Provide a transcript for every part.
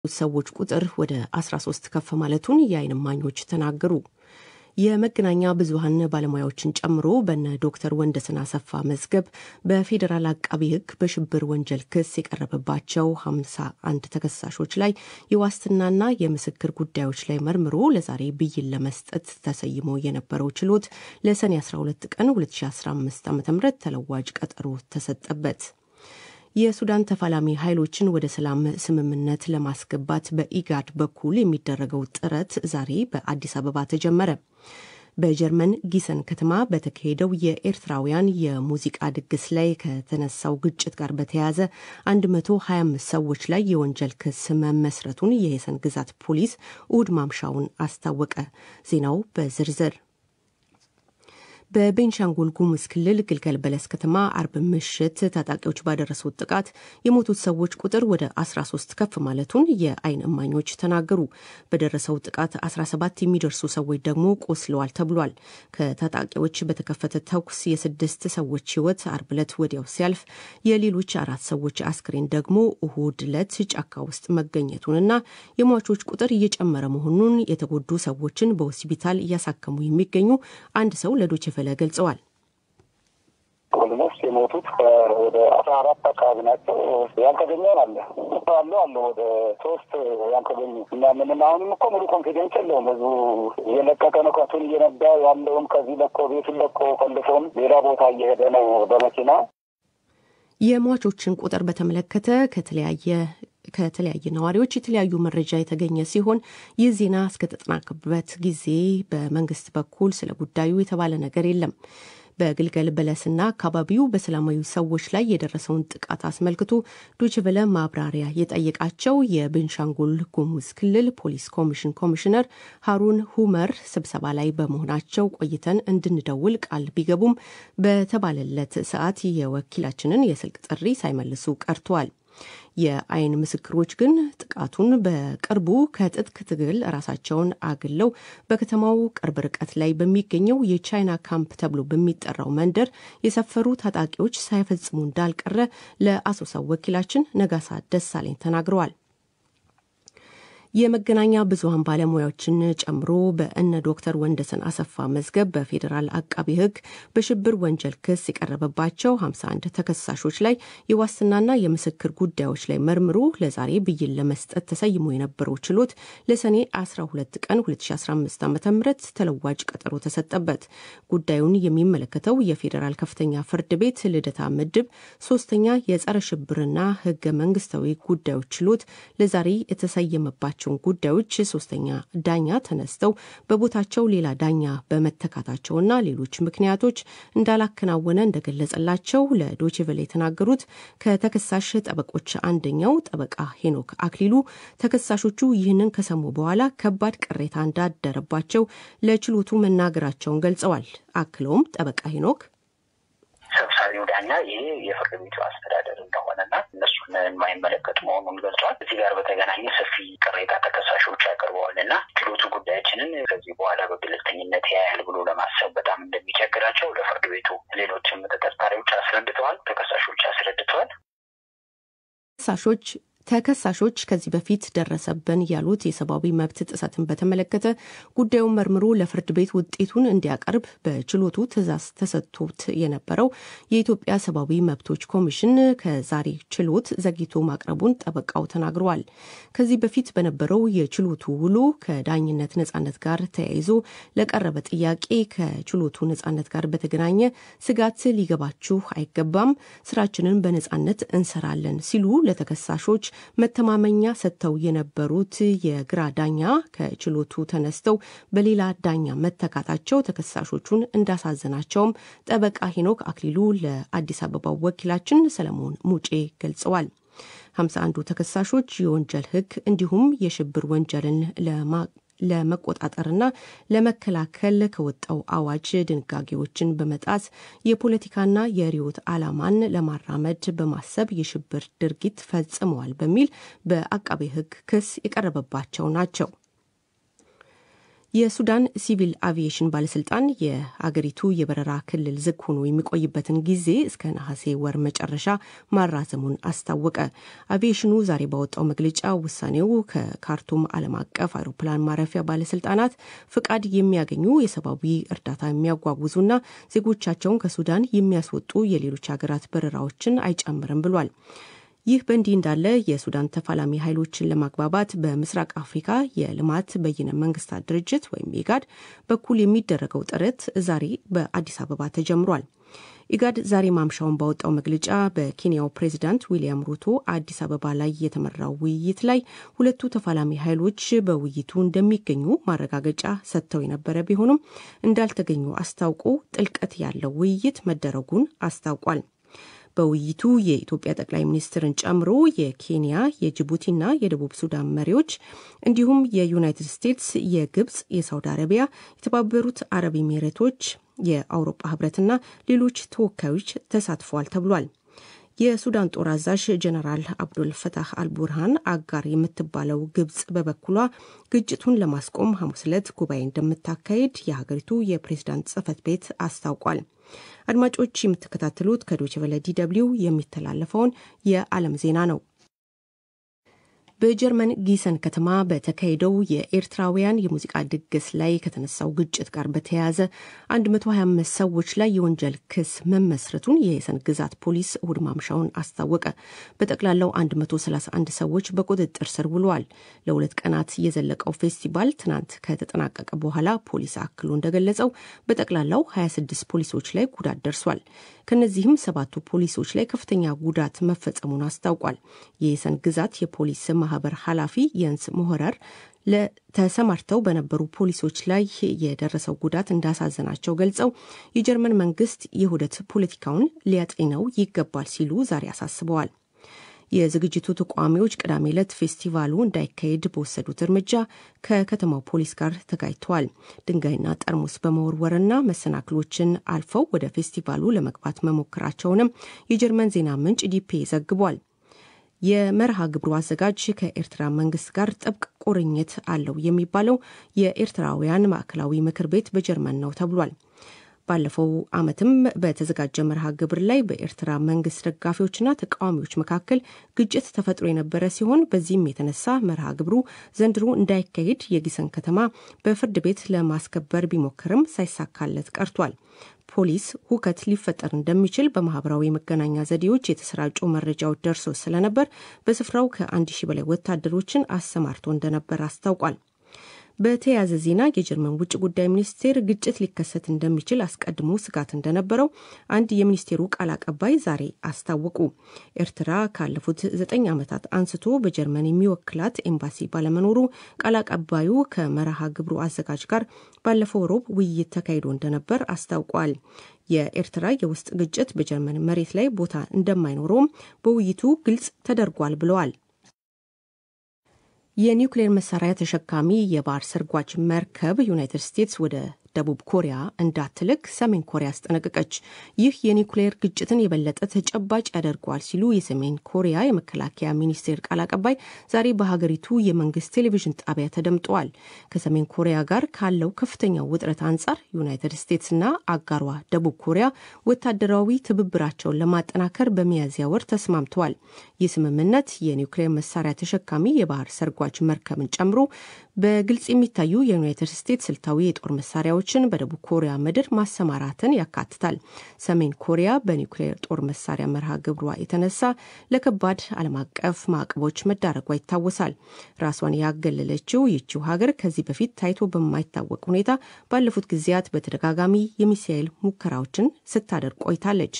ሰዎች ቁጥር ወደ 13 ከፍ ማለቱን የዓይን እማኞች ተናገሩ። የመገናኛ ብዙኃን ባለሙያዎችን ጨምሮ በነ ዶክተር ወንደሰን አሰፋ መዝገብ በፌዴራል አቃቢ ሕግ በሽብር ወንጀል ክስ የቀረበባቸው 51 ተከሳሾች ላይ የዋስትናና የምስክር ጉዳዮች ላይ መርምሮ ለዛሬ ብይን ለመስጠት ተሰይሞ የነበረው ችሎት ለሰኔ 12 ቀን 2015 ዓ ም ተለዋጭ ቀጠሮ ተሰጠበት። የሱዳን ተፋላሚ ኃይሎችን ወደ ሰላም ስምምነት ለማስገባት በኢጋድ በኩል የሚደረገው ጥረት ዛሬ በአዲስ አበባ ተጀመረ። በጀርመን ጊሰን ከተማ በተካሄደው የኤርትራውያን የሙዚቃ ድግስ ላይ ከተነሳው ግጭት ጋር በተያያዘ 125 ሰዎች ላይ የወንጀል ክስ መመስረቱን የሄሰን ግዛት ፖሊስ እሁድ ማምሻውን አስታወቀ። ዜናው በዝርዝር በቤንሻንጉል ጉሙዝ ክልል ግልገል በለስ ከተማ አርብ ምሽት ታጣቂዎች ባደረሱት ጥቃት የሞቱት ሰዎች ቁጥር ወደ 13 ከፍ ማለቱን የዓይን እማኞች ተናገሩ። በደረሰው ጥቃት 17 የሚደርሱ ሰዎች ደግሞ ቆስለዋል ተብሏል። ከታጣቂዎች በተከፈተ ተኩስ የስድስት ሰዎች ሕይወት አርብ ዕለት ወዲያው ሲያልፍ የሌሎች አራት ሰዎች አስክሬን ደግሞ እሁድ ዕለት ጫካ ውስጥ መገኘቱንና የሟቾች ቁጥር እየጨመረ መሆኑን የተጎዱ ሰዎችን በሆስፒታል እያሳከሙ የሚገኙ አንድ ሰው ለዶይቼ ቬለ ገልጸዋል። ኦልሞስት የሞቱት ወደ አስራ አራት አካባቢ ናቸው። ያልተገኘን አለ አለ አለ ወደ ሶስት ያልተገኙ እና ምንም አሁንም እኮ ሙሉ ኮንፊደንስ የለውም። ህዝቡ እየለቀቀ ነው። ከቱን እየነዳ ያለውም ከዚህ ለቆ ቤቱን ለቆ ፈልሶም ሌላ ቦታ እየሄደ ነው በመኪና የሟቾችን ቁጥር በተመለከተ ከተለያየ ከተለያየ ነዋሪዎች የተለያዩ መረጃ የተገኘ ሲሆን ይህ ዜና እስከተጠናቀረበት ጊዜ በመንግስት በኩል ስለ ጉዳዩ የተባለ ነገር የለም። በግልገል በለስና አካባቢው በሰላማዊ ሰዎች ላይ የደረሰውን ጥቃት አስመልክቶ ዶችቨለ ማብራሪያ የጠየቃቸው የቤንሻንጉል ጉሙዝ ክልል ፖሊስ ኮሚሽን ኮሚሽነር ሀሩን ሁመር ስብሰባ ላይ በመሆናቸው ቆይተን እንድንደውል ቃል ቢገቡም በተባለለት ሰዓት የወኪላችንን የስልክ ጥሪ ሳይመልሱ ቀርተዋል። የዓይን ምስክሮች ግን ጥቃቱን በቅርቡ ከትጥቅ ትግል ራሳቸውን አግለው በከተማው ቅርብ ርቀት ላይ በሚገኘው የቻይና ካምፕ ተብሎ በሚጠራው መንደር የሰፈሩ ታጣቂዎች ሳይፈጽሙ እንዳልቀረ ለአሶሳው ወኪላችን ነጋሳ ደሳለኝ ተናግረዋል። የመገናኛ ብዙኃን ባለሙያዎችን ጨምሮ በእነ ዶክተር ወንደሰን አሰፋ መዝገብ በፌዴራል አቃቢ ሕግ በሽብር ወንጀል ክስ የቀረበባቸው 51 ተከሳሾች ላይ የዋስትናና የምስክር ጉዳዮች ላይ መርምሮ ለዛሬ ብይን ለመስጠት ተሰይሞ የነበረው ችሎት ለሰኔ 12 ቀን 2015 ዓ ም ተለዋጭ ቀጠሮ ተሰጠበት። ጉዳዩን የሚመለከተው የፌዴራል ከፍተኛ ፍርድ ቤት ልደታ ምድብ ሶስተኛ የጸረ ሽብርና ሕገ መንግስታዊ ጉዳዮች ችሎት ለዛሬ የተሰየመባቸው ያላቸውን ጉዳዮች ሶስተኛ ዳኛ ተነስተው በቦታቸው ሌላ ዳኛ በመተካታቸውና ሌሎች ምክንያቶች እንዳላከናወነ እንደገለጸላቸው ለዶችቨሌ የተናገሩት ከተከሳሽ ጠበቆች አንደኛው ጠበቃ ሄኖክ አክሊሉ ተከሳሾቹ ይህንን ከሰሙ በኋላ ከባድ ቅሬታ እንዳደረባቸው ለችሎቱ መናገራቸውን ገልጸዋል። አክለውም ጠበቃ ሄኖክ ሰብሳቢው ዳኛ ይሄ የፍርድ ቤቱ አስተዳደር እንደሆነና እነሱን የማይመለከት መሆኑን ገልጿል። እዚህ ጋር በተገናኘ ሰፊ ቅሬታ ተከሳሾች ያቀርበዋል እና ችሎቱ ጉዳያችንን ከዚህ በኋላ በገለልተኝነት ያያል ብሎ ለማሰብ በጣም እንደሚቸግራቸው ለፍርድ ቤቱ ሌሎችም ተጠርጣሪዎች አስረድተዋል፣ ተከሳሾች አስረድተዋል። ተከሳሾች ተከሳሾች ከዚህ በፊት ደረሰብን ያሉት የሰብአዊ መብት ጥሰትን በተመለከተ ጉዳዩን መርምሮ ለፍርድ ቤት ውጤቱን እንዲያቀርብ በችሎቱ ትዕዛዝ ተሰጥቶት የነበረው የኢትዮጵያ ሰብአዊ መብቶች ኮሚሽን ከዛሬ ችሎት ዘግይቶ ማቅረቡን ጠበቃው ተናግረዋል። ከዚህ በፊት በነበረው የችሎቱ ውሎ ከዳኝነት ነጻነት ጋር ተያይዞ ለቀረበ ጥያቄ ከችሎቱ ነጻነት ጋር በተገናኘ ስጋት ሊገባችሁ አይገባም፣ ስራችንን በነጻነት እንሰራለን ሲሉ ለተከሳሾች መተማመኛ ሰጥተው የነበሩት የግራ ዳኛ ከችሎቱ ተነስተው በሌላ ዳኛ መተካታቸው ተከሳሾቹን እንዳሳዘናቸውም ጠበቃ ሄኖክ አክሊሉ ለአዲስ አበባው ወኪላችን ሰለሞን ሙጬ ገልጸዋል። ሀምሳ አንዱ ተከሳሾች የወንጀል ሕግ እንዲሁም የሽብር ወንጀልን ለማ ለመቆጣጠርና ለመከላከል ከወጣው አዋጅ ድንጋጌዎችን በመጣስ የፖለቲካና የርዕዮተ ዓላማን ለማራመድ በማሰብ የሽብር ድርጊት ፈጽመዋል በሚል በአቃቤ ሕግ ክስ የቀረበባቸው ናቸው። የሱዳን ሲቪል አቪዬሽን ባለስልጣን የአገሪቱ የበረራ ክልል ዝግ ሆኖ የሚቆይበትን ጊዜ እስከ ነሐሴ ወር መጨረሻ ማራዘሙን አስታወቀ። አቪዬሽኑ ዛሬ ባወጣው መግለጫ ውሳኔው ከካርቱም ዓለም አቀፍ አውሮፕላን ማረፊያ ባለስልጣናት ፍቃድ የሚያገኙ የሰብአዊ እርዳታ የሚያጓጉዙና ዜጎቻቸውን ከሱዳን የሚያስወጡ የሌሎች ሀገራት በረራዎችን አይጨምርም ብሏል። ይህ በእንዲህ እንዳለ የሱዳን ተፋላሚ ኃይሎችን ለማግባባት በምስራቅ አፍሪካ የልማት በይነ መንግስታት ድርጅት ወይም ኢጋድ በኩል የሚደረገው ጥረት ዛሬ በአዲስ አበባ ተጀምሯል። ኢጋድ ዛሬ ማምሻውን ባወጣው መግለጫ በኬንያው ፕሬዚዳንት ዊልያም ሩቶ አዲስ አበባ ላይ የተመራው ውይይት ላይ ሁለቱ ተፋላሚ ኃይሎች በውይይቱ እንደሚገኙ ማረጋገጫ ሰጥተው የነበረ ቢሆኑም እንዳልተገኙ አስታውቆ ጥልቀት ያለው ውይይት መደረጉን አስታውቋል። በውይይቱ የኢትዮጵያ ጠቅላይ ሚኒስትርን ጨምሮ የኬንያ የጅቡቲና የደቡብ ሱዳን መሪዎች እንዲሁም የዩናይትድ ስቴትስ፣ የግብፅ፣ የሳውዲ አረቢያ፣ የተባበሩት አረብ ኤሚሬቶች፣ የአውሮፓ ህብረትና ሌሎች ተወካዮች ተሳትፈዋል ተብሏል። የሱዳን ጦር አዛዥ ጀነራል አብዱል ፈታህ አልቡርሃን አጋር የምትባለው ግብጽ በበኩሏ ግጭቱን ለማስቆም ሐሙስ ዕለት ጉባኤ እንደምታካሄድ የሀገሪቱ የፕሬዝዳንት ጽህፈት ቤት አስታውቋል። አድማጮች የምትከታተሉት ከዶይቼ ቬለ ዲ ደብልዩ የሚተላለፈውን የዓለም ዜና ነው። በጀርመን ጊሰን ከተማ በተካሄደው የኤርትራውያን የሙዚቃ ድግስ ላይ ከተነሳው ግጭት ጋር በተያያዘ 125 ሰዎች ላይ የወንጀል ክስ መመስረቱን የሄሰን ግዛት ፖሊስ እሁድ ማምሻውን አስታወቀ። በጠቅላላው 131 ሰዎች በቁጥጥር ስር ውለዋል። ለሁለት ቀናት የዘለቀው ፌስቲቫል ትናንት ከተጠናቀቀ በኋላ ፖሊስ አክሎ እንደገለጸው በጠቅላላው 26 ፖሊሶች ላይ ጉዳት ደርሷል። ከነዚህም ሰባቱ ፖሊሶች ላይ ከፍተኛ ጉዳት መፈጸሙን አስታውቋል። የሄሰን ግዛት የፖሊስ ማህበር ኃላፊ የንስ ሞሆረር ለተሰማርተው በነበሩ ፖሊሶች ላይ የደረሰው ጉዳት እንዳሳዘናቸው ገልጸው የጀርመን መንግስት የውህደት ፖለቲካውን ሊያጤነው ይገባል ሲሉ ዛሬ አሳስበዋል። የዝግጅቱ ተቋሚዎች ቅዳሜ ዕለት ፌስቲቫሉ እንዳይካሄድ በወሰዱት እርምጃ ከከተማው ፖሊስ ጋር ተጋጭተዋል። ድንጋይና ጠርሙስ በመወርወርና መሰናክሎችን አልፈው ወደ ፌስቲቫሉ ለመግባት መሞከራቸውንም የጀርመን ዜና ምንጭ ዲፔ ዘግቧል። የመርሃ ግብሩ አዘጋጅ ከኤርትራ መንግስት ጋር ጥብቅ ቁርኝት አለው የሚባለው የኤርትራውያን ማዕከላዊ ምክር ቤት በጀርመን ነው ተብሏል። ባለፈው ዓመትም በተዘጋጀ መርሃ ግብር ላይ በኤርትራ መንግስት ደጋፊዎችና ተቃዋሚዎች መካከል ግጭት ተፈጥሮ የነበረ ሲሆን በዚህም የተነሳ መርሃ ግብሩ ዘንድሮ እንዳይካሄድ የጊሰን ከተማ በፍርድ ቤት ለማስከበር ቢሞክርም ሳይሳካለት ቀርቷል። ፖሊስ ሁከት ሊፈጠር እንደሚችል በማህበራዊ መገናኛ ዘዴዎች የተሰራጩ መረጃዎች ደርሶ ስለነበር በስፍራው ከአንድ ሺህ በላይ ወታደሮችን አሰማርቶ እንደነበር አስታውቋል። በተያያዘ ዜና የጀርመን ውጭ ጉዳይ ሚኒስቴር ግጭት ሊከሰት እንደሚችል አስቀድሞ ስጋት እንደነበረው አንድ የሚኒስቴሩ ቃል አቀባይ ዛሬ አስታወቁ። ኤርትራ ካለፉት ዘጠኝ ዓመታት አንስቶ በጀርመን የሚወክላት ኤምባሲ ባለመኖሩ ቃል አቀባዩ ከመርሃ ግብሩ አዘጋጅ ጋር ባለፈው ሮብ ውይይት ተካሂዶ እንደነበር አስታውቋል። የኤርትራ የውስጥ ግጭት በጀርመን መሬት ላይ ቦታ እንደማይኖረውም በውይይቱ ግልጽ ተደርጓል ብለዋል። የኒውክሌር መሳሪያ ተሸካሚ የባህር ሰርጓጅ መርከብ ዩናይትድ ስቴትስ ወደ ደቡብ ኮሪያ እንዳትልክ ሰሜን ኮሪያ አስጠነቀቀች። ይህ የኒውክሌር ግጭትን የበለጠ ተጨባጭ ያደርገዋል ሲሉ የሰሜን ኮሪያ የመከላከያ ሚኒስቴር ቃል አቀባይ ዛሬ በሀገሪቱ የመንግስት ቴሌቪዥን ጣቢያ ተደምጠዋል። ከሰሜን ኮሪያ ጋር ካለው ከፍተኛው ውጥረት አንጻር ዩናይትድ ስቴትስና አጋሯ ደቡብ ኮሪያ ወታደራዊ ትብብራቸውን ለማጠናከር በሚያዝያ ወር ተስማምተዋል። ይህ ስምምነት የኒውክሌር መሳሪያ ተሸካሚ የባህር ሰርጓጅ መርከብን ጨምሮ በግልጽ የሚታዩ የዩናይትድ ስቴትስ ስልታዊ የጦር መሳሪያዎችን በደቡብ ኮሪያ ምድር ማሰማራትን ያካትታል። ሰሜን ኮሪያ በኒውክሌር ጦር መሳሪያ መርሃ ግብሯ የተነሳ ለከባድ ዓለም አቀፍ ማዕቀቦች መዳረጓ ይታወሳል። ራሷን ያገለለችው ይቺው ሀገር ከዚህ በፊት ታይቶ በማይታወቅ ሁኔታ ባለፉት ጊዜያት በተደጋጋሚ የሚሳኤል ሙከራዎችን ስታደርግ ቆይታለች።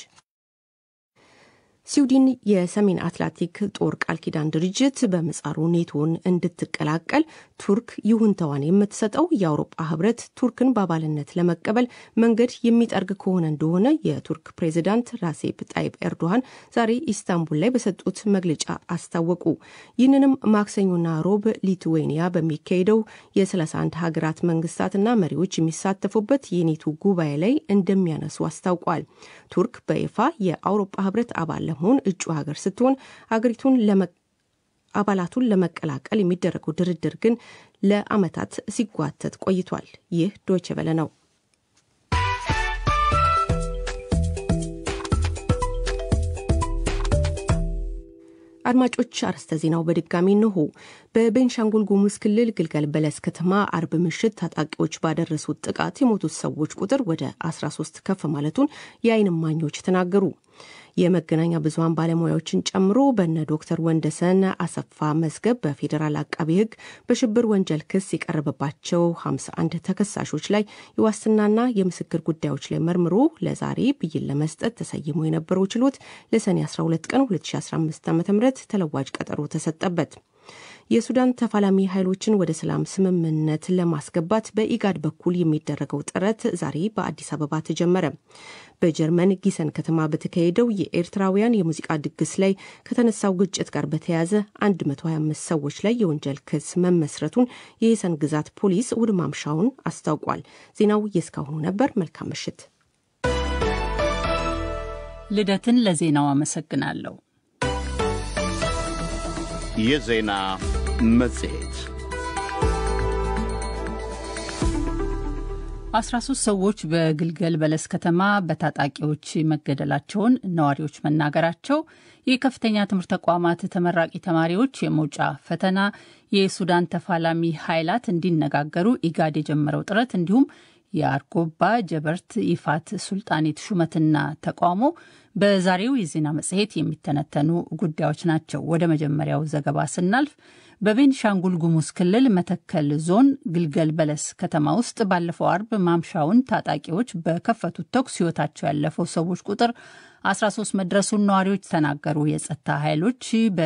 ስዊድን የሰሜን አትላንቲክ ጦር ቃል ኪዳን ድርጅት በምጻሩ ኔቶን እንድትቀላቀል ቱርክ ይሁንታዋን የምትሰጠው የአውሮፓ ህብረት ቱርክን በአባልነት ለመቀበል መንገድ የሚጠርግ ከሆነ እንደሆነ የቱርክ ፕሬዚዳንት ራሴፕ ጣይብ ኤርዶሃን ዛሬ ኢስታንቡል ላይ በሰጡት መግለጫ አስታወቁ። ይህንንም ማክሰኞና ሮብ ሊትዌኒያ በሚካሄደው የ31 ሀገራት መንግስታትና መሪዎች የሚሳተፉበት የኔቶ ጉባኤ ላይ እንደሚያነሱ አስታውቋል። ቱርክ በይፋ የአውሮፓ ህብረት አባል ለመሆን እጩ ሀገር ስትሆን አገሪቱን አባላቱን ለመቀላቀል የሚደረገው ድርድር ግን ለዓመታት ሲጓተት ቆይቷል። ይህ ዶይቼ ቬለ ነው። አድማጮች አርዕስተ ዜናው በድጋሚ እንሆ። በቤንሻንጉል ጉሙዝ ክልል ግልገል በለስ ከተማ አርብ ምሽት ታጣቂዎች ባደረሱት ጥቃት የሞቱት ሰዎች ቁጥር ወደ 13 ከፍ ማለቱን የዓይን እማኞች ተናገሩ። የመገናኛ ብዙኃን ባለሙያዎችን ጨምሮ በነ ዶክተር ወንደሰን አሰፋ መዝገብ በፌዴራል አቃቢ ሕግ በሽብር ወንጀል ክስ የቀረበባቸው 51 ተከሳሾች ላይ የዋስትናና የምስክር ጉዳዮች ላይ መርምሮ ለዛሬ ብይን ለመስጠት ተሰይሞ የነበረው ችሎት ለሰኔ 12 ቀን 2015 ዓ ም ተለዋጭ ቀጠሮ ተሰጠበት። የሱዳን ተፋላሚ ኃይሎችን ወደ ሰላም ስምምነት ለማስገባት በኢጋድ በኩል የሚደረገው ጥረት ዛሬ በአዲስ አበባ ተጀመረ። በጀርመን ጊሰን ከተማ በተካሄደው የኤርትራውያን የሙዚቃ ድግስ ላይ ከተነሳው ግጭት ጋር በተያያዘ 125 ሰዎች ላይ የወንጀል ክስ መመስረቱን የየሰን ግዛት ፖሊስ እሁድ ማምሻውን አስታውቋል። ዜናው የእስካሁኑ ነበር። መልካም ምሽት። ልደትን ለዜናው አመሰግናለሁ። የዜና መጽሔት 13 ሰዎች በግልገል በለስ ከተማ በታጣቂዎች መገደላቸውን ነዋሪዎች መናገራቸው፣ የከፍተኛ ትምህርት ተቋማት ተመራቂ ተማሪዎች የመውጫ ፈተና፣ የሱዳን ተፋላሚ ኃይላት እንዲነጋገሩ ኢጋድ የጀመረው ጥረት እንዲሁም የአርጎባ ጀበርት ይፋት ሱልጣኔት ሹመትና ተቃውሞ በዛሬው የዜና መጽሔት የሚተነተኑ ጉዳዮች ናቸው። ወደ መጀመሪያው ዘገባ ስናልፍ በቤንሻንጉል ጉሙዝ ክልል መተከል ዞን ግልገል በለስ ከተማ ውስጥ ባለፈው አርብ ማምሻውን ታጣቂዎች በከፈቱት ተኩስ ሕይወታቸው ያለፈው ሰዎች ቁጥር 13 መድረሱን ነዋሪዎች ተናገሩ። የጸጥታ ኃይሎች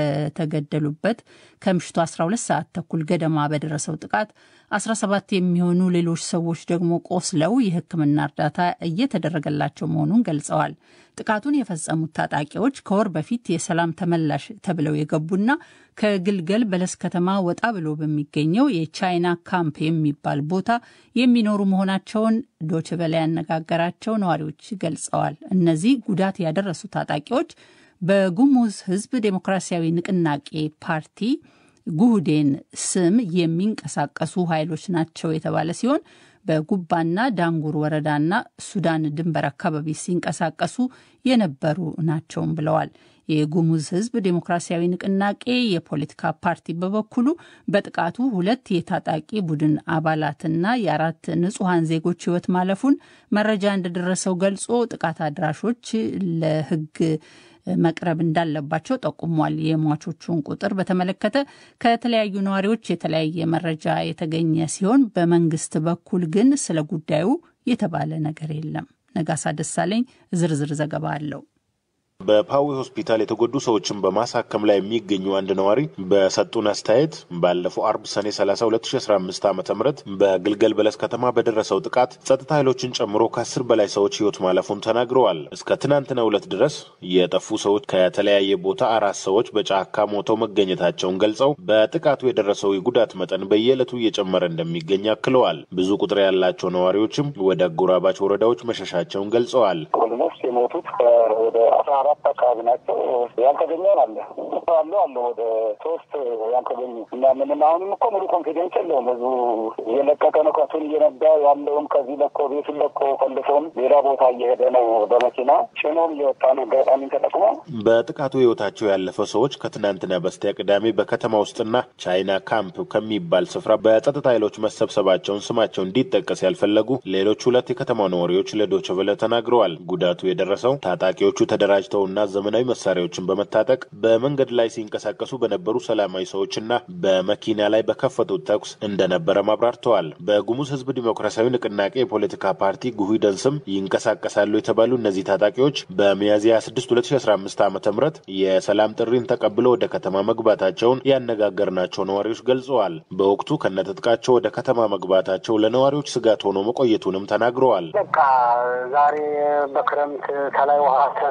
በተገደሉበት ከምሽቱ 12 ሰዓት ተኩል ገደማ በደረሰው ጥቃት 17 የሚሆኑ ሌሎች ሰዎች ደግሞ ቆስለው የሕክምና እርዳታ እየተደረገላቸው መሆኑን ገልጸዋል። ጥቃቱን የፈጸሙት ታጣቂዎች ከወር በፊት የሰላም ተመላሽ ተብለው የገቡና ከግልገል በለስ ከተማ ወጣ ብሎ በሚገኘው የቻይና ካምፕ የሚባል ቦታ የሚኖሩ መሆናቸውን ዶችቨላ ያነጋገራቸው ነዋሪዎች ገልጸዋል። እነዚህ ጉዳት ያደረሱ ታጣቂዎች በጉሙዝ ሕዝብ ዴሞክራሲያዊ ንቅናቄ ፓርቲ ጉህዴን ስም የሚንቀሳቀሱ ኃይሎች ናቸው የተባለ ሲሆን በጉባና ዳንጉር ወረዳና ሱዳን ድንበር አካባቢ ሲንቀሳቀሱ የነበሩ ናቸውም ብለዋል። የጉሙዝ ህዝብ ዴሞክራሲያዊ ንቅናቄ የፖለቲካ ፓርቲ በበኩሉ በጥቃቱ ሁለት የታጣቂ ቡድን አባላትና የአራት ንጹሐን ዜጎች ህይወት ማለፉን መረጃ እንደደረሰው ገልጾ ጥቃት አድራሾች ለህግ መቅረብ እንዳለባቸው ጠቁሟል። የሟቾቹን ቁጥር በተመለከተ ከተለያዩ ነዋሪዎች የተለያየ መረጃ የተገኘ ሲሆን በመንግስት በኩል ግን ስለ ጉዳዩ የተባለ ነገር የለም። ነጋሳ ደሳለኝ ዝርዝር ዘገባ አለው። በፓዊ ሆስፒታል የተጎዱ ሰዎችን በማሳከም ላይ የሚገኙ አንድ ነዋሪ በሰጡን አስተያየት ባለፈው አርብ ሰኔ 30 2015 ዓ ም በግልገል በለስ ከተማ በደረሰው ጥቃት ጸጥታ ኃይሎችን ጨምሮ ከአስር በላይ ሰዎች ህይወት ማለፉን ተናግረዋል። እስከ ትናንትናው ዕለት ድረስ የጠፉ ሰዎች ከተለያየ ቦታ አራት ሰዎች በጫካ ሞተው መገኘታቸውን ገልጸው በጥቃቱ የደረሰው የጉዳት መጠን በየዕለቱ እየጨመረ እንደሚገኝ አክለዋል። ብዙ ቁጥር ያላቸው ነዋሪዎችም ወደ አጎራባች ወረዳዎች መሸሻቸውን ገልጸዋል። ኦልሞስት የሞቱት ወደ አስራ አራት አካባቢ ናቸው። ያልተገኘውን አለ አሉ አለ ወደ ሶስት ያልተገኙ እና ምንም አሁንም እኮ ሙሉ ኮንፊደንስ የለውም። ህዝቡ እየለቀቀ ነው። ከቱን እየነዳ ያለውም ከዚህ ለቆ ቤቱን ለቆ ፈልሶም ሌላ ቦታ እየሄደ ነው። በመኪና ጭኖም እየወጣ ነው። አጋጣሚ ተጠቅሞ በጥቃቱ ህይወታቸው ያለፈ ሰዎች ከትናንትና በስቲያ ቅዳሜ በከተማ ውስጥና ቻይና ካምፕ ከሚባል ስፍራ በጸጥታ ኃይሎች መሰብሰባቸውን ስማቸው እንዲጠቀስ ያልፈለጉ ሌሎች ሁለት የከተማ ነዋሪዎች ለዶይቼ ቬለ ተናግረዋል። ጉዳቱ የደረሰው ታጣቂዎቹ ተደራጅተውና ዘመናዊ መሳሪያዎችን በመታጠቅ በመንገድ ላይ ሲንቀሳቀሱ በነበሩ ሰላማዊ ሰዎችና በመኪና ላይ በከፈቱት ተኩስ እንደነበረ አብራርተዋል። በጉሙዝ ህዝብ ዲሞክራሲያዊ ንቅናቄ የፖለቲካ ፓርቲ ጉሂደን ስም ይንቀሳቀሳሉ የተባሉ እነዚህ ታጣቂዎች በሚያዝያ 26 2015 ዓ ም የሰላም ጥሪን ተቀብለው ወደ ከተማ መግባታቸውን ያነጋገርናቸው ነዋሪዎች ገልጸዋል። በወቅቱ ከነትጥቃቸው ወደ ከተማ መግባታቸው ለነዋሪዎች ስጋት ሆኖ መቆየቱንም ተናግረዋል። በቃ ዛሬ በክረምት ከላይ ውሃ ተታይ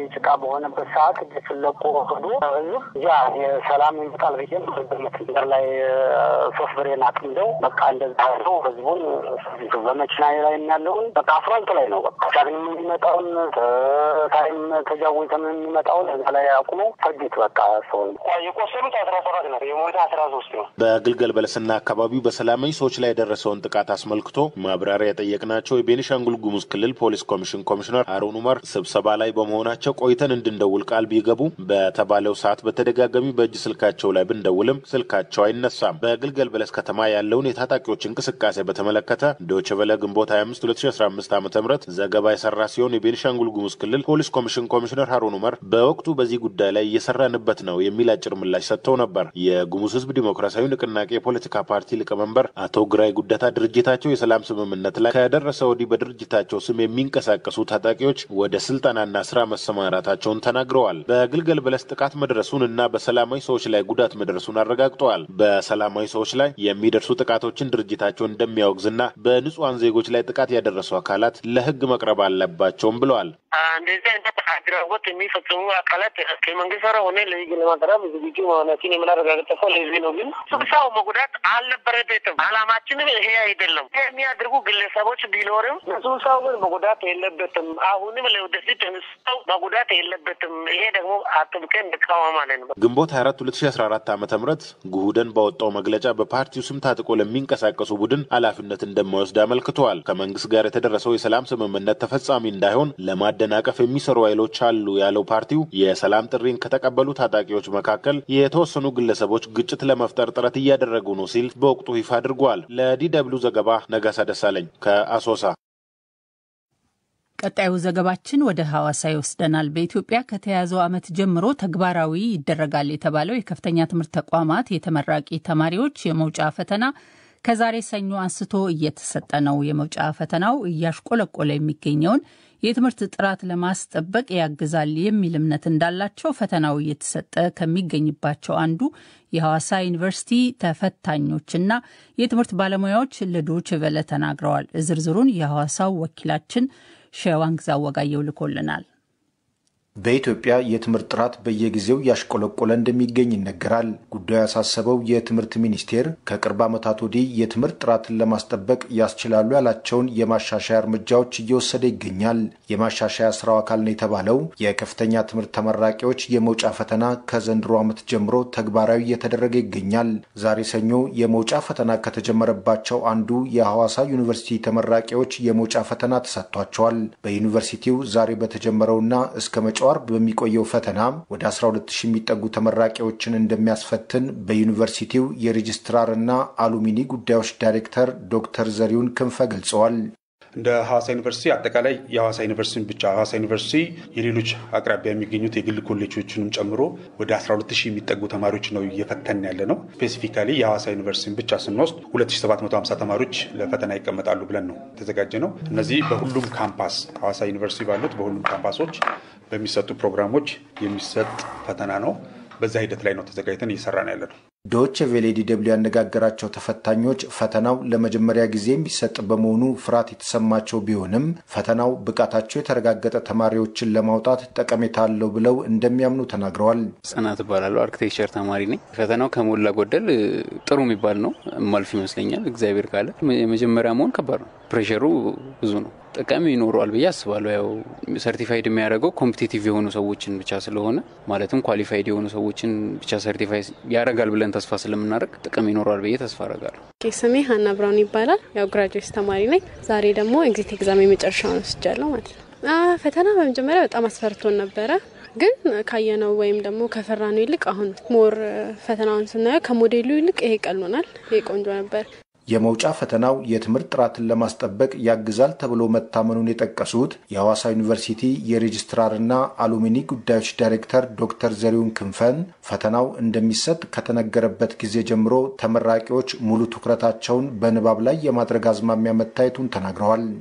ጭቃ በሆነበት ሰዓት ስለቆ ሄዶ ህዝብ ያ የሰላም ይመጣል ብዬ በመትንበር ላይ ሶስት ብሬን አጥምደው በቃ እንደዛ ነው ህዝቡን በመኪና ላይ ያለውን በቃ አስፋልት ላይ ነው በቃ ቻግኒ የሚመጣውን ታይም ተጃወይተም የሚመጣውን እዛ ላይ አቁመው ፈጁት። በቃ ሰው የቆሰሉት አስራ ሰባት ነው የሞተ አስራ ሶስት ነው። በግልገል በለስና አካባቢው በሰላማዊ ሰዎች ላይ የደረሰውን ጥቃት አስመልክቶ ማብራሪያ የጠየቅናቸው የቤኒሻንጉል ጉሙዝ ክልል ፖሊስ ኮሚሽን ኮሚሽነር አሮን ኡመር ስብሰባ ላይ በመሆናቸው ቆይተን እንድንደውል ቃል ቢገቡ በተባለው ሰዓት በተደጋጋሚ በእጅ ስልካቸው ላይ ብንደውልም ስልካቸው አይነሳም። በግልገል በለስ ከተማ ያለውን የታጣቂዎች እንቅስቃሴ በተመለከተ ዶይቼ ቬለ ግንቦት 25 2015 ዓ ም ዘገባ የሰራ ሲሆን የቤኒሻንጉል ጉሙዝ ክልል ፖሊስ ኮሚሽን ኮሚሽነር ሀሩን ኡመር በወቅቱ በዚህ ጉዳይ ላይ እየሰራንበት ነው የሚል አጭር ምላሽ ሰጥተው ነበር። የጉሙዝ ህዝብ ዲሞክራሲያዊ ንቅናቄ የፖለቲካ ፓርቲ ሊቀመንበር አቶ ግራይ ጉደታ ድርጅታቸው የሰላም ስምምነት ላይ ከደረሰ ወዲህ በድርጅታቸው ስም የሚንቀሳቀሱ ታጣቂዎች ወደ ስልጠናና ስራ መሰማራታቸውን ተናግረዋል። በግልገል በለስ ጥቃት መድረሱን እና በሰላማዊ ሰዎች ላይ ጉዳት መድረሱን አረጋግጠዋል። በሰላማዊ ሰዎች ላይ የሚደርሱ ጥቃቶችን ድርጅታቸው እንደሚያወግዝና በንጹሐን ዜጎች ላይ ጥቃት ያደረሱ አካላት ለህግ መቅረብ አለባቸውም ብለዋል። እንደዚህ አይነት አድራጎት የሚፈጽሙ አካላት ከመንግስት ጋር ሆነ ለህግ ለማቅረብ ዝግጁ መሆናችን የምናረጋግጠው ለህዝብ ነው። ግን ስብሰባው መጉዳት አልነበረበትም። አላማችንም ይሄ አይደለም። የሚያደርጉ ግለሰቦች ቢኖርም ስብሰባው ግን መጉዳት የለበትም። አሁንም ለወደፊት ስብሰባው መጉዳት የለበትም። ይሄ ደግሞ አጥብቀን እንቃወማለን። ግንቦት 24 2014 ዓ ም ጉሁደን ባወጣው መግለጫ በፓርቲው ስም ታጥቆ ለሚንቀሳቀሱ ቡድን ኃላፊነት እንደማይወስድ አመልክተዋል። ከመንግስት ጋር የተደረሰው የሰላም ስምምነት ተፈጻሚ እንዳይሆን ለማደናቀፍ የሚሰሩ ኃይሎች አሉ ያለው ፓርቲው የሰላም ጥሪን ከተቀበሉ ታጣቂዎች መካከል የተወሰኑ ግለሰቦች ግጭት ለመፍጠር ጥረት እያደረጉ ነው ሲል በወቅቱ ይፋ አድርጓል። ለዲ ደብልዩ ዘገባ ነጋሳ ደሳለኝ ከአሶሳ። ቀጣዩ ዘገባችን ወደ ሐዋሳ ይወስደናል። በኢትዮጵያ ከተያዘው ዓመት ጀምሮ ተግባራዊ ይደረጋል የተባለው የከፍተኛ ትምህርት ተቋማት የተመራቂ ተማሪዎች የመውጫ ፈተና ከዛሬ ሰኞ አንስቶ እየተሰጠ ነው። የመውጫ ፈተናው እያሽቆለቆለ የሚገኘውን የትምህርት ጥራት ለማስጠበቅ ያግዛል የሚል እምነት እንዳላቸው ፈተናው እየተሰጠ ከሚገኝባቸው አንዱ የሐዋሳ ዩኒቨርሲቲ ተፈታኞችና የትምህርት ባለሙያዎች ለዶይቼ ቬለ ተናግረዋል። ዝርዝሩን የሐዋሳው ወኪላችን ሸዋንግዛ ወጋየው ልኮልናል። በኢትዮጵያ የትምህርት ጥራት በየጊዜው ያሽቆለቆለ እንደሚገኝ ይነገራል። ጉዳዩ ያሳሰበው የትምህርት ሚኒስቴር ከቅርብ ዓመታት ወዲህ የትምህርት ጥራትን ለማስጠበቅ ያስችላሉ ያላቸውን የማሻሻያ እርምጃዎች እየወሰደ ይገኛል። የማሻሻያ ስራው አካል ነው የተባለው የከፍተኛ ትምህርት ተመራቂዎች የመውጫ ፈተና ከዘንድሮ ዓመት ጀምሮ ተግባራዊ እየተደረገ ይገኛል። ዛሬ ሰኞ የመውጫ ፈተና ከተጀመረባቸው አንዱ የሐዋሳ ዩኒቨርሲቲ ተመራቂዎች የመውጫ ፈተና ተሰጥቷቸዋል። በዩኒቨርሲቲው ዛሬ በተጀመረውና እስከ መጪው አርብ በሚቆየው ፈተና ወደ 120 የሚጠጉ ተመራቂዎችን እንደሚያስፈትን በዩኒቨርሲቲው የሬጅስትራርና አሉሚኒ ጉዳዮች ዳይሬክተር ዶክተር ዘሪሁን ክንፈ ገልጸዋል። እንደ ሐዋሳ ዩኒቨርሲቲ አጠቃላይ የሐዋሳ ዩኒቨርሲቲን ብቻ ሐዋሳ ዩኒቨርሲቲ የሌሎች አቅራቢያ የሚገኙት የግል ኮሌጆችንም ጨምሮ ወደ 12 ሺህ የሚጠጉ ተማሪዎች ነው እየፈተን ያለ ነው። ስፔሲፊካሊ የሐዋሳ ዩኒቨርሲቲን ብቻ ስንወስድ 2750 ተማሪዎች ለፈተና ይቀመጣሉ ብለን ነው የተዘጋጀ ነው። እነዚህ በሁሉም ካምፓስ ሐዋሳ ዩኒቨርሲቲ ባሉት በሁሉም ካምፓሶች በሚሰጡ ፕሮግራሞች የሚሰጥ ፈተና ነው። በዛ ሂደት ላይ ነው ተዘጋጅተን እየሰራን ያለ ነው። ዶች ቬሌ ዲ ደብልዩ ያነጋገራቸው ተፈታኞች ፈተናው ለመጀመሪያ ጊዜ የሚሰጥ በመሆኑ ፍርሃት የተሰማቸው ቢሆንም ፈተናው ብቃታቸው የተረጋገጠ ተማሪዎችን ለማውጣት ጠቀሜታ አለው ብለው እንደሚያምኑ ተናግረዋል። ጽናት እባላለሁ። አርክቴክቸር ተማሪ ነኝ። ፈተናው ከሞላ ጎደል ጥሩ የሚባል ነው። ማልፍ ይመስለኛል። እግዚአብሔር ካለ የመጀመሪያ መሆን ከባድ ነው። ፕሬሸሩ ብዙ ነው። ጠቃሚ ይኖረዋል ብዬ አስባለሁ። ያው ሰርቲፋይድ የሚያደርገው ኮምፒቴቲቭ የሆኑ ሰዎችን ብቻ ስለሆነ ማለትም ኳሊፋይድ የሆኑ ሰዎችን ብቻ ሰርቲፋይ ያደርጋል ብለን ተስፋ ስለምናደርግ ጥቅም ይኖረዋል ብዬ ተስፋ አደርጋለሁ። ስሜ ሀና ብራውን ይባላል። ያው ግራጁዌት ተማሪ ነኝ። ዛሬ ደግሞ ኤግዚት ኤግዛም የመጨረሻውን ወስጃለሁ ማለት ነው። ፈተና በመጀመሪያ በጣም አስፈርቶን ነበረ ግን ካየነው ወይም ደግሞ ከፈራነው ይልቅ አሁን ሞር ፈተናውን ስናየው ከሞዴሉ ይልቅ ይሄ ቀሎናል። ይሄ ቆንጆ ነበር። የመውጫ ፈተናው የትምህርት ጥራትን ለማስጠበቅ ያግዛል ተብሎ መታመኑን የጠቀሱት የሐዋሳ ዩኒቨርሲቲ የሬጅስትራርና አሉሚኒ ጉዳዮች ዳይሬክተር ዶክተር ዘሪሁን ክንፈን ፈተናው እንደሚሰጥ ከተነገረበት ጊዜ ጀምሮ ተመራቂዎች ሙሉ ትኩረታቸውን በንባብ ላይ የማድረግ አዝማሚያ መታየቱን ተናግረዋል።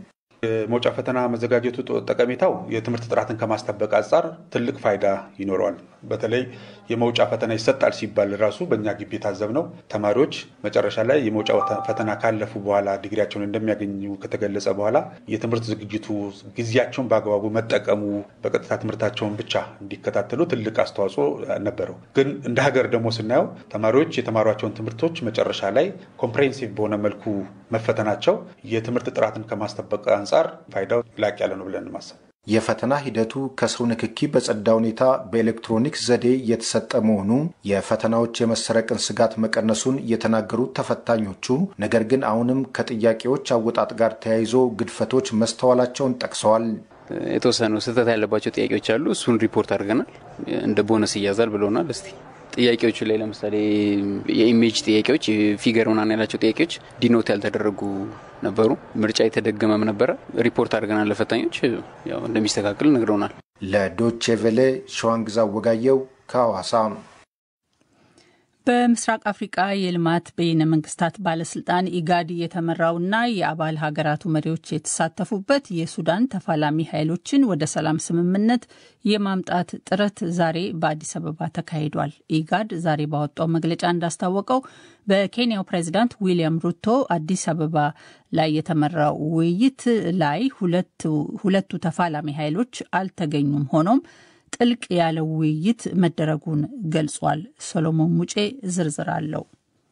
የመውጫ ፈተና መዘጋጀቱ ጠቀሜታው የትምህርት ጥራትን ከማስጠበቅ አንጻር ትልቅ ፋይዳ ይኖረዋል። በተለይ የመውጫ ፈተና ይሰጣል ሲባል ራሱ በእኛ ግቢ የታዘብነው ተማሪዎች መጨረሻ ላይ የመውጫ ፈተና ካለፉ በኋላ ዲግሪያቸውን እንደሚያገኙ ከተገለጸ በኋላ የትምህርት ዝግጅቱ ጊዜያቸውን በአግባቡ መጠቀሙ በቀጥታ ትምህርታቸውን ብቻ እንዲከታተሉ ትልቅ አስተዋጽኦ ነበረው። ግን እንደ ሀገር ደግሞ ስናየው ተማሪዎች የተማሯቸውን ትምህርቶች መጨረሻ ላይ ኮምፕሬሄንሲቭ በሆነ መልኩ መፈተናቸው የትምህርት ጥራትን ከማስጠበቅ አንጻር ፋይዳው ላቅ ያለ ነው ብለን ማሰብ የፈተና ሂደቱ ከሰው ንክኪ በጸዳ ሁኔታ በኤሌክትሮኒክስ ዘዴ የተሰጠ መሆኑ የፈተናዎች የመሰረቅን ስጋት መቀነሱን የተናገሩት ተፈታኞቹ፣ ነገር ግን አሁንም ከጥያቄዎች አወጣጥ ጋር ተያይዞ ግድፈቶች መስተዋላቸውን ጠቅሰዋል። የተወሰኑ ስህተት ያለባቸው ጥያቄዎች አሉ። እሱን ሪፖርት አድርገናል። እንደ ቦነስ ይያዛል ብለውናል። እስቲ ጥያቄዎቹ ላይ ለምሳሌ የኢሜጅ ጥያቄዎች፣ ፊገር ምናምን ያላቸው ጥያቄዎች ዲኖት ያልተደረጉ ነበሩ። ምርጫ የተደገመም ነበረ። ሪፖርት አድርገናል ለፈታኞች፣ ያው እንደሚስተካከል ነግረውናል። ለዶቼ ቬሌ ሸዋንግዛ ወጋየው ከሐዋሳ። በምስራቅ አፍሪቃ የልማት በይነ መንግስታት ባለስልጣን ኢጋድ የተመራውና የአባል ሀገራቱ መሪዎች የተሳተፉበት የሱዳን ተፋላሚ ኃይሎችን ወደ ሰላም ስምምነት የማምጣት ጥረት ዛሬ በአዲስ አበባ ተካሂዷል። ኢጋድ ዛሬ ባወጣው መግለጫ እንዳስታወቀው በኬንያው ፕሬዚዳንት ዊሊያም ሩቶ አዲስ አበባ ላይ የተመራው ውይይት ላይ ሁለቱ ተፋላሚ ኃይሎች አልተገኙም። ሆኖም ጥልቅ ያለው ውይይት መደረጉን ገልጿል። ሰሎሞን ሙጬ ዝርዝር አለው።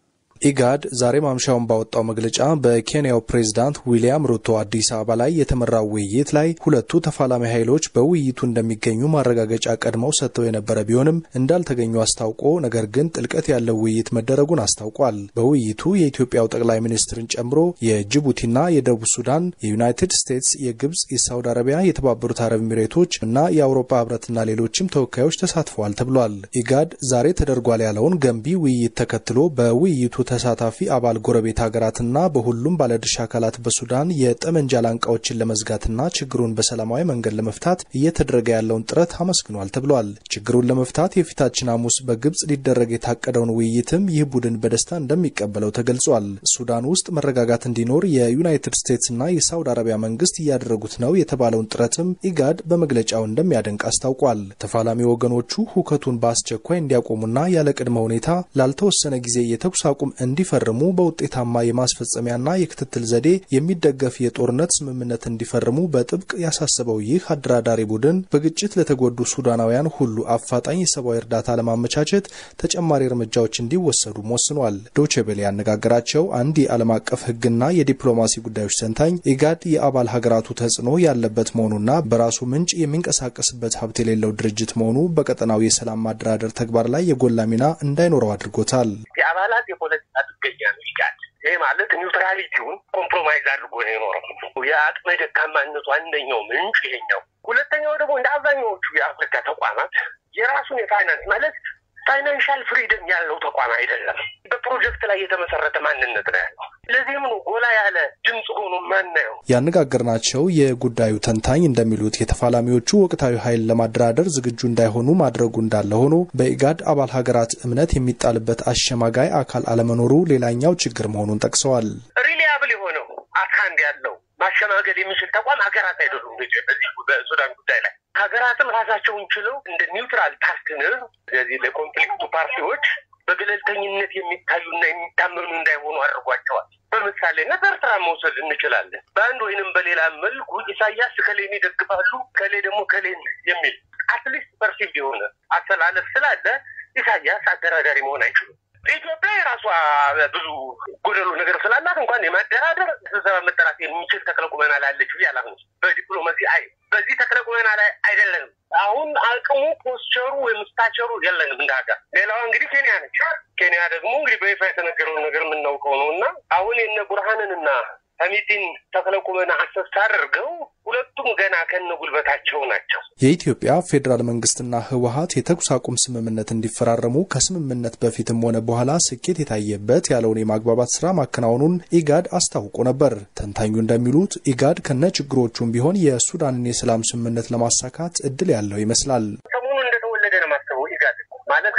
ኢጋድ ዛሬ ማምሻውን ባወጣው መግለጫ በኬንያው ፕሬዝዳንት ዊሊያም ሩቶ አዲስ አበባ ላይ የተመራው ውይይት ላይ ሁለቱ ተፋላሚ ኃይሎች በውይይቱ እንደሚገኙ ማረጋገጫ ቀድመው ሰጥተው የነበረ ቢሆንም እንዳልተገኙ አስታውቆ ነገር ግን ጥልቀት ያለው ውይይት መደረጉን አስታውቋል። በውይይቱ የኢትዮጵያው ጠቅላይ ሚኒስትርን ጨምሮ የጅቡቲና የደቡብ ሱዳን፣ የዩናይትድ ስቴትስ፣ የግብጽ፣ የሳውዲ አረቢያ፣ የተባበሩት አረብ ኤሚሬቶች እና የአውሮፓ ህብረትና ሌሎችም ተወካዮች ተሳትፈዋል ተብሏል። ኢጋድ ዛሬ ተደርጓል ያለውን ገንቢ ውይይት ተከትሎ በውይይቱ ተሳታፊ አባል ጎረቤት ሀገራትና በሁሉም ባለድርሻ አካላት በሱዳን የጠመንጃ ላንቃዎችን ለመዝጋትና ችግሩን በሰላማዊ መንገድ ለመፍታት እየተደረገ ያለውን ጥረት አመስግኗል ተብሏል። ችግሩን ለመፍታት የፊታችን ሐሙስ በግብጽ ሊደረግ የታቀደውን ውይይትም ይህ ቡድን በደስታ እንደሚቀበለው ተገልጿል። ሱዳን ውስጥ መረጋጋት እንዲኖር የዩናይትድ ስቴትስና የሳውዲ አረቢያ መንግስት እያደረጉት ነው የተባለውን ጥረትም ኢጋድ በመግለጫው እንደሚያደንቅ አስታውቋል። ተፋላሚ ወገኖቹ ሁከቱን በአስቸኳይ እንዲያቆሙና ያለ ቅድመ ሁኔታ ላልተወሰነ ጊዜ የተኩስ አቁም እንዲፈርሙ በውጤታማ የማስፈጸሚያና የክትትል ዘዴ የሚደገፍ የጦርነት ስምምነት እንዲፈርሙ በጥብቅ ያሳሰበው ይህ አደራዳሪ ቡድን በግጭት ለተጎዱ ሱዳናውያን ሁሉ አፋጣኝ የሰብአዊ እርዳታ ለማመቻቸት ተጨማሪ እርምጃዎች እንዲወሰዱም ወስኗል። ዶቼ ቬለ ያነጋገራቸው አንድ የዓለም አቀፍ ሕግና የዲፕሎማሲ ጉዳዮች ተንታኝ ኢጋድ የአባል ሀገራቱ ተጽዕኖ ያለበት መሆኑና በራሱ ምንጭ የሚንቀሳቀስበት ሀብት የሌለው ድርጅት መሆኑ በቀጠናው የሰላም ማደራደር ተግባር ላይ የጎላ ሚና እንዳይኖረው አድርጎታል። የአባላት የፖለቲካ ጥገኛ ነው ኢጋድ። ይህ ማለት ኒውትራሊቲውን ኮምፕሮማይዝ አድርጎ ነው የኖረው። የአቅመ ደካማነቱ አንደኛው ምንጭ ይሄኛው። ሁለተኛው ደግሞ እንደ አብዛኛዎቹ የአፍሪካ ተቋማት የራሱን የፋይናንስ ማለት ፋይናንሻል ፍሪደም ያለው ተቋም አይደለም። በፕሮጀክት ላይ የተመሰረተ ማንነት ነው ያለው። ለዚህም ነው ጎላ ያለ ድምፅ ሆኖ ማናየው። ያነጋገርናቸው የጉዳዩ ተንታኝ እንደሚሉት የተፋላሚዎቹ ወቅታዊ ኃይል ለማደራደር ዝግጁ እንዳይሆኑ ማድረጉ እንዳለ ሆኖ በኢጋድ አባል ሀገራት እምነት የሚጣልበት አሸማጋይ አካል አለመኖሩ ሌላኛው ችግር መሆኑን ጠቅሰዋል። ሪሊያብል የሆነው አካንድ ያለው ማሸማገል የሚችል ተቋም ሀገራት አይደሉም። በዚህ በሱዳን ጉዳይ ላይ ሀገራትም ራሳቸውን ችለው እንደ ኒውትራል ፓርትነር ስለዚህ ለኮንፍሊክቱ ፓርቲዎች በገለልተኝነት የሚታዩና የሚታመኑ እንዳይሆኑ አድርጓቸዋል። በምሳሌነት ኤርትራ መውሰድ እንችላለን። በአንድ ወይንም በሌላ መልኩ ኢሳያስ ከሌን ይደግፋሉ፣ ከሌ ደግሞ ከሌን የሚል አትሊስት ፐርሲቭ የሆነ አስተላለፍ ስላለ ኢሳያስ አደራዳሪ መሆን አይችሉም። ኢትዮጵያ የራሷ ብዙ ጎደሎ ነገር ስላላት እንኳን የማደራደር ስብሰባ መጠራት የሚችል ተክለ ቁመና ላለች ብዬ አላምንም። በዲፕሎማሲ አይ በዚህ ተክለ ቁመና ላይ አይደለንም። አሁን አቅሙ ፖስቸሩ ወይም ስታቸሩ የለንም እንደ ሀገር። ሌላዋ እንግዲህ ኬንያ ነች። ኬንያ ደግሞ እንግዲህ በይፋ የተነገረውን ነገር የምናውቀው ነው እና አሁን የነ ቡርሃንንና ሰሚቲን ተክለ ቁመና አሰስ አድርገው ሁለቱም ገና ከነ ጉልበታቸው ናቸው። የኢትዮጵያ ፌዴራል መንግስትና ህወሀት የተኩስ አቁም ስምምነት እንዲፈራረሙ ከስምምነት በፊትም ሆነ በኋላ ስኬት የታየበት ያለውን የማግባባት ስራ ማከናወኑን ኢጋድ አስታውቆ ነበር። ተንታኙ እንደሚሉት ኢጋድ ከነ ችግሮቹም ቢሆን የሱዳንን የሰላም ስምምነት ለማሳካት እድል ያለው ይመስላል። ሰሞኑን እንደተወለደ ነው ማስበው ኢጋድ ማለት ከቆመለት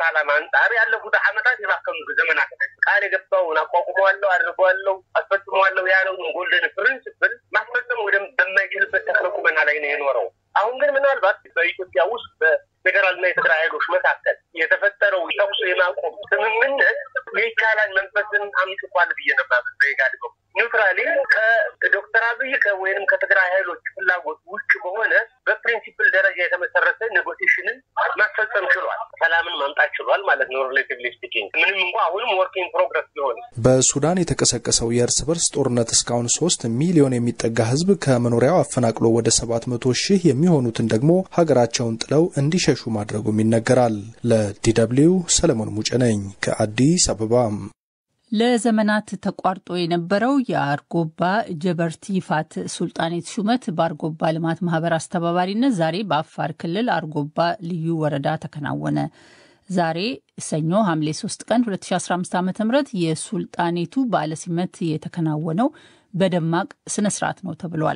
ዓላማ አንጻር ያለፉት ዓመታት የባከኑ ዘመናት ቃል የገባውን አቋቁመዋለሁ፣ አድርገዋለሁ፣ አስፈጽመዋለሁ ያለውን ጎልደን ፕሪንስፕል ማስፈጸም ወደ በማይችልበት ተክለ ቁመና ላይ ነው የኖረው። አሁን ግን ምናልባት በኢትዮጵያ ውስጥ በፌዴራልና የትግራይ ኃይሎች መካከል የተፈጠረው ተኩስ የማቆም ስምምነት የይቻላል መንፈስን አምጥቷል ብዬ ነው የማምን በኢጋድ በኩል ኒውትራሊ ከዶክተር አብይ ወይንም ከትግራይ ኃይሎች ፍላጎት ውጭ በሆነ በፕሪንሲፕል ደረጃ የተመሰረተ ኔጎቲሽንን ማስፈጸም ችሏል። ሰላምን ማምጣት ችሏል ማለት ነው። ሪሌቲቭሊ ስፒኪንግ ምንም እንኳ አሁንም ወርኪንግ ፕሮግረስ ቢሆን በሱዳን የተቀሰቀሰው የእርስ በርስ ጦርነት እስካሁን ሶስት ሚሊዮን የሚጠጋ ሕዝብ ከመኖሪያው አፈናቅሎ ወደ ሰባት መቶ ሺህ የሚሆኑትን ደግሞ ሀገራቸውን ጥለው እንዲሸሹ ማድረጉም ይነገራል። ለዲደብሊው ሰለሞን ሙጬ ነኝ ከአዲስ አበባ። ለዘመናት ተቋርጦ የነበረው የአርጎባ ጀበርቲ ይፋት ሱልጣኔት ሹመት በአርጎባ ልማት ማህበር አስተባባሪነት ዛሬ በአፋር ክልል አርጎባ ልዩ ወረዳ ተከናወነ። ዛሬ ሰኞ ሐምሌ 3 ቀን 2015 ዓ ም የሱልጣኔቱ በዓለ ሲመት የተከናወነው በደማቅ ስነ ስርዓት ነው ተብሏል።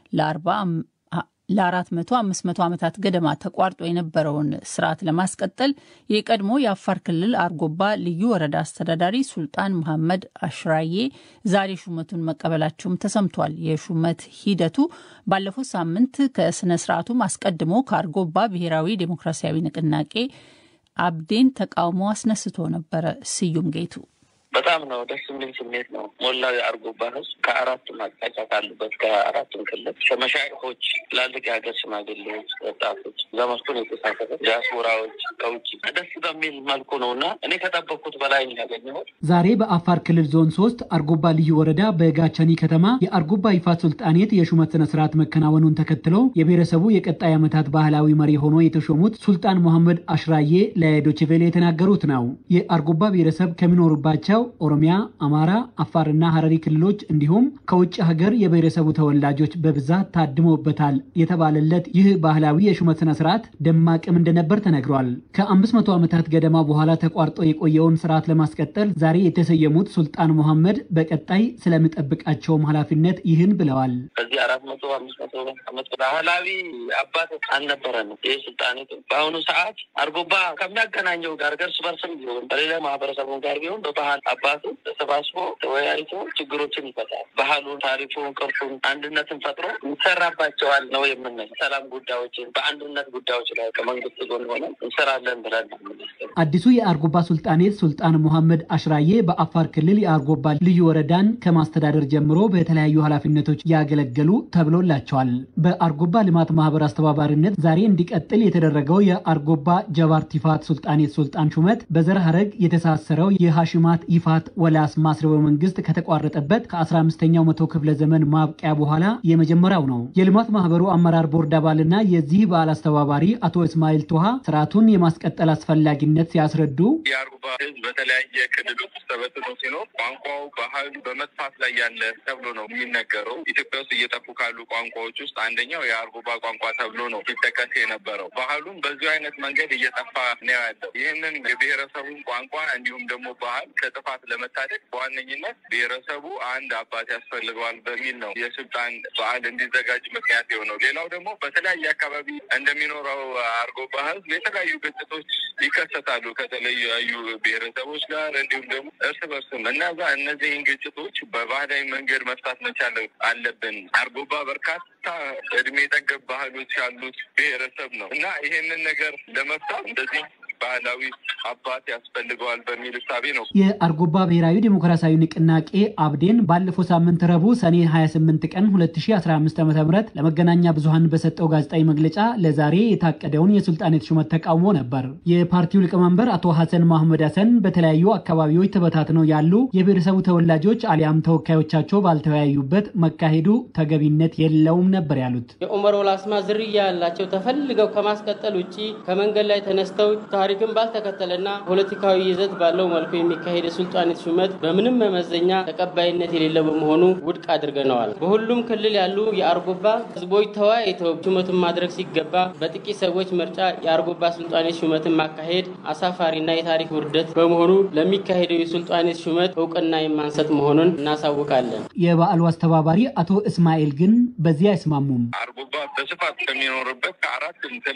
ለአራት መቶ አምስት መቶ ዓመታት ገደማ ተቋርጦ የነበረውን ስርዓት ለማስቀጠል የቀድሞ የአፋር ክልል አርጎባ ልዩ ወረዳ አስተዳዳሪ ሱልጣን መሐመድ አሽራዬ ዛሬ ሹመቱን መቀበላቸውም ተሰምቷል። የሹመት ሂደቱ ባለፈው ሳምንት ከስነ ስርዓቱም አስቀድሞ ከአርጎባ ብሔራዊ ዴሞክራሲያዊ ንቅናቄ አብዴን ተቃውሞ አስነስቶ ነበረ። ስዩም ጌቱ በጣም ነው ደስ የሚል ስሜት ነው። ሞላው የአርጎባ ህዝብ ከአራቱም አቅጣጫ ካሉበት ከአራቱም ክልል ከመሻይኮች፣ ትላልቅ የሀገር ሽማግሌዎች፣ ወጣቶች ዘመርቱን የተሳተፈ ዲያስፖራዎች ከውጭ ደስ በሚል መልኩ ነው እና እኔ ከጠበቅኩት በላይ ያገኘሁት ዛሬ በአፋር ክልል ዞን ሶስት አርጎባ ልዩ ወረዳ በጋቻኒ ከተማ የአርጎባ ይፋት ሱልጣኔት የሹመት ስነ ስርዓት መከናወኑን ተከትሎ የብሔረሰቡ የቀጣይ ዓመታት ባህላዊ መሪ ሆኖ የተሾሙት ሱልጣን መሐመድ አሽራዬ ለዶችቬሌ የተናገሩት ነው። የአርጎባ ብሔረሰብ ከሚኖሩባቸው ኦሮሚያ፣ አማራ፣ አፋርና ሀረሪ ክልሎች እንዲሁም ከውጭ ሀገር የብሔረሰቡ ተወላጆች በብዛት ታድመውበታል የተባለለት ይህ ባህላዊ የሹመት ስነ ስርዓት ደማቅም እንደነበር ተነግሯል። ከአምስት መቶ ዓመታት ገደማ በኋላ ተቋርጦ የቆየውን ስርዓት ለማስቀጠል ዛሬ የተሰየሙት ሱልጣን መሐመድ በቀጣይ ስለሚጠብቃቸውም ኃላፊነት ይህን ብለዋል። ከዚህ አራት መቶ አምስት መቶ ዓመት ባህላዊ አባት አልነበረንም። ይህ ስልጣኔቱ በአሁኑ ሰዓት አርጎባ ከሚያገናኘው ጋር እርስ በርስም ቢሆን በሌላ ማህበረሰቡ ጋር ቢሆን በባህል አባቱ ተሰባስቦ ተወያይቶ ችግሮችን ይፈታል። ባህሉን፣ ታሪኩን፣ ቅርሱን አንድነትን ፈጥሮ ይሰራባቸዋል ነው የምንል። ሰላም ጉዳዮችን በአንድነት ጉዳዮች ላይ ከመንግስት ጎን ሆነ እንሰራለን ብለን አዲሱ የአርጎባ ሱልጣኔት ሱልጣን ሙሐመድ አሽራዬ በአፋር ክልል የአርጎባ ልዩ ወረዳን ከማስተዳደር ጀምሮ በተለያዩ ኃላፊነቶች ያገለገሉ ተብሎላቸዋል። በአርጎባ ልማት ማህበር አስተባባሪነት ዛሬ እንዲቀጥል የተደረገው የአርጎባ ጀባርት ይፋት ሱልጣኔት ሱልጣን ሹመት በዘር ሀረግ የተሳሰረው የሃሽማት ይፋት ወላስ ማስረበ መንግስት ከተቋረጠበት ከ15ኛው መቶ ክፍለ ዘመን ማብቂያ በኋላ የመጀመሪያው ነው። የልማት ማህበሩ አመራር ቦርድ አባልና የዚህ በዓል አስተባባሪ አቶ እስማኤል ቶሃ ስርዓቱን የማስቀጠል አስፈላጊነት ሲያስረዱ የአርጎባ ህዝብ በተለያየ ክልል ውስጥ ተበትኖ ሲኖር ቋንቋው፣ ባህሉ በመጥፋት ላይ ያለ ተብሎ ነው የሚነገረው። ኢትዮጵያ ውስጥ እየጠፉ ካሉ ቋንቋዎች ውስጥ አንደኛው የአርጎባ ቋንቋ ተብሎ ነው ሲጠቀስ የነበረው። ባህሉም በዚሁ አይነት መንገድ እየጠፋ ነው ያለው። ይህንን የብሔረሰቡን ቋንቋ እንዲሁም ደግሞ ባህል ከጥፋት ለመታደግ በዋነኝነት ብሔረሰቡ አንድ አባት ያስፈልገዋል በሚል ነው የስልጣን በዓል እንዲዘጋጅ ምክንያት የሆነው። ሌላው ደግሞ በተለያየ አካባቢ እንደሚኖረው አርጎባ ህዝብ የተለያዩ ግጭቶች ይከሰታሉ ከተለያዩ ብሔረሰቦች ጋር እንዲሁም ደግሞ እርስ በርስም እነዛ እነዚህን ግጭቶች በባህላዊ መንገድ መፍታት መቻል አለብን። አርጎባ በርካታ እድሜ ጠገብ ባህሎች ያሉት ብሔረሰብ ነው እና ይሄንን ነገር ለመፍታት እንደዚህ ባህላዊ አባት ያስፈልገዋል በሚል እሳቤ ነው። የአርጎባ ብሔራዊ ዴሞክራሲያዊ ንቅናቄ አብዴን ባለፈው ሳምንት ረቡዕ ሰኔ 28 ቀን 2015 ዓ ም ለመገናኛ ብዙሃን በሰጠው ጋዜጣዊ መግለጫ ለዛሬ የታቀደውን የሱልጣኔት ሹመት ተቃውሞ ነበር። የፓርቲው ሊቀመንበር አቶ ሐሰን ማህመድ ሐሰን በተለያዩ አካባቢዎች ተበታትነው ያሉ የብሔረሰቡ ተወላጆች አሊያም ተወካዮቻቸው ባልተወያዩበት መካሄዱ ተገቢነት የለውም ነበር ያሉት። የኡመር ወላስማ ዝርያ ያላቸው ተፈልገው ከማስቀጠል ውጭ ከመንገድ ላይ ተነስተው ታሪክን ባልተከተለና ፖለቲካዊ ይዘት ባለው መልኩ የሚካሄድ የሱልጣኔት ሹመት በምንም መመዘኛ ተቀባይነት የሌለው በመሆኑ ውድቅ አድርገነዋል። በሁሉም ክልል ያሉ የአርጎባ ህዝቦች ተወያይተው ሹመቱን ማድረግ ሲገባ በጥቂት ሰዎች ምርጫ የአርጎባ ሱልጣኔት ሹመትን ማካሄድ አሳፋሪና የታሪክ ውርደት በመሆኑ ለሚካሄደው የሱልጣኔት ሹመት እውቅና የማንሰጥ መሆኑን እናሳውቃለን። የበዓሉ አስተባባሪ አቶ እስማኤል ግን በዚህ አይስማሙም። አርጎባ በስፋት ከሚኖርበት ከአራቱም ክልል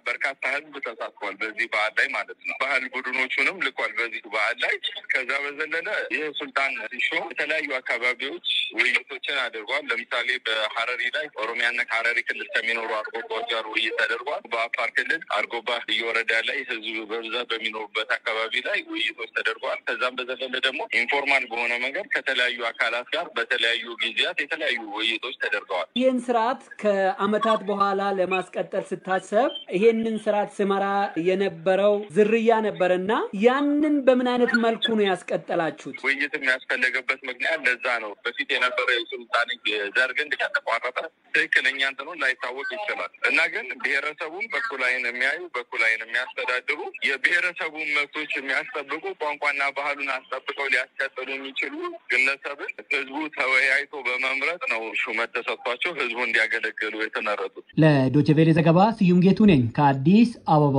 በርካታ ህዝብ ተሳትፏል በዚህ በዓል ላይ ማለት ነው። ባህል ቡድኖቹንም ልኳል በዚህ በዓል ላይ። ከዛ በዘለለ ይህ ሱልጣን ሲሾም የተለያዩ አካባቢዎች ውይይቶችን አድርጓል። ለምሳሌ በሀረሪ ላይ ኦሮሚያና ከሀረሪ ክልል ከሚኖሩ አርጎባዎች ጋር ውይይት ተደርጓል። በአፋር ክልል አርጎባ ልዩ ወረዳ ላይ ህዝብ በብዛት በሚኖሩበት አካባቢ ላይ ውይይቶች ተደርጓል። ከዛም በዘለለ ደግሞ ኢንፎርማል በሆነ መንገድ ከተለያዩ አካላት ጋር በተለያዩ ጊዜያት የተለያዩ ውይይቶች ተደርገዋል። ይህን ስርዓት ከአመታት በኋላ ለማስቀጠል ስታሰብ ይሄንን ስርዓት ስመራ የነበረው ዝርያ ነበርና ያንን በምን አይነት መልኩ ነው ያስቀጠላችሁት? ውይይት የሚያስፈለገበት ምክንያት ለዛ ነው። በፊት የነበረ የሱልጣን ዘር ግንድ ከተቋረጠ ትክክለኛ እንትኑን ላይታወቅ ይችላል እና ግን ብሔረሰቡን በኩል አይን የሚያዩ በኩል አይን የሚያስተዳድሩ የብሔረሰቡን መብቶች የሚያስጠብቁ ቋንቋና ባህሉን አስጠብቀው ሊያስቀጥሉ የሚችሉ ግለሰብን ህዝቡ ተወያይቶ በመምረጥ ነው ሹመት ተሰጥቷቸው ህዝቡ እንዲያገለግሉ የተመረጡት። ለዶችቬሌ ዘገባ ስዩም ጌቱ ነኝ ከአዲስ አበባ።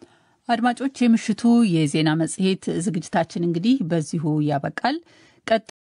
አድማጮች፣ የምሽቱ የዜና መጽሔት ዝግጅታችን እንግዲህ በዚሁ ያበቃል።